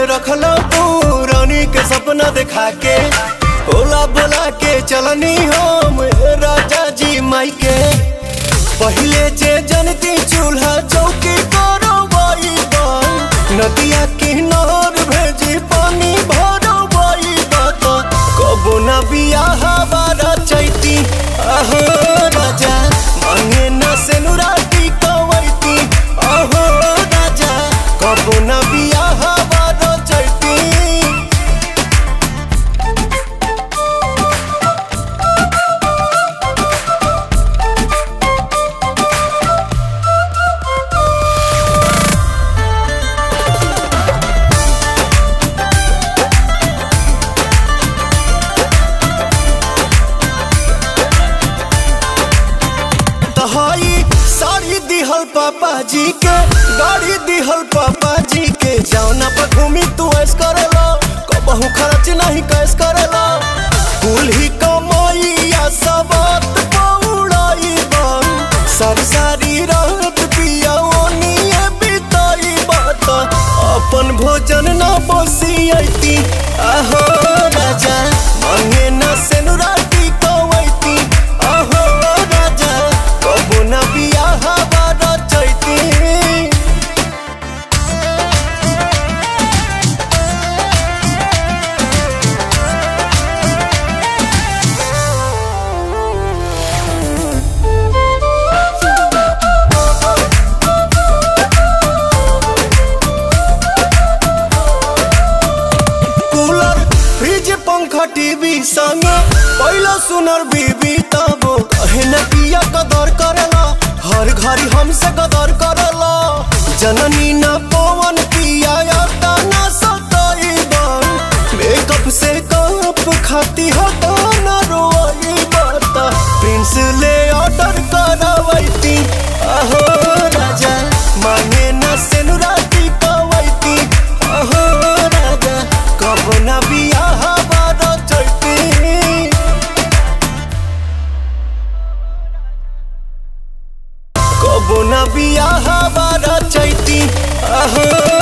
रखला पुरानी के सपना दिखा के ओला बोला के चलनी हम राजा जी माई के पहले जे जनती चूल्हा चौकी करो नदिया किनार भेजी पानी भरो कबो न बियाह बारा चैती अहो राजा मांगे न सेनुराती कवैती अहो राजा कबो न बियाह बारा चैती तहाई साड़ी दिहल पापा जी के गाड़ी दिहल पापा जी के जौना पर घूमी तू ऐस करेला कबहू खर्च नहीं कैस करेला कुल ही कमाइया सबत पौड़ाई बन सारी सारी रात पिया ओनिए बिताई बात अपन भोजन न बसियती आहो राजा मांगे न सेनुराती कवैती आहो राजा कबो न बियाह बारा चैती कूलर फ्रिज पंखा टीवी संग पहला सुनर बीबी तब कहे न पिया कदर करला हर घड़ी हमसे कदर करला जननी न पवन पिया आता न सताई बन मेकअप से कप खाती हटा न रोई बता प्रिंस ले ऑर्डर करवैती अहो राजा मांगे न सेनुराती कवैती अहो राजा कब न बियाह बारा चैती कबो न बियाह बारा चैती अहो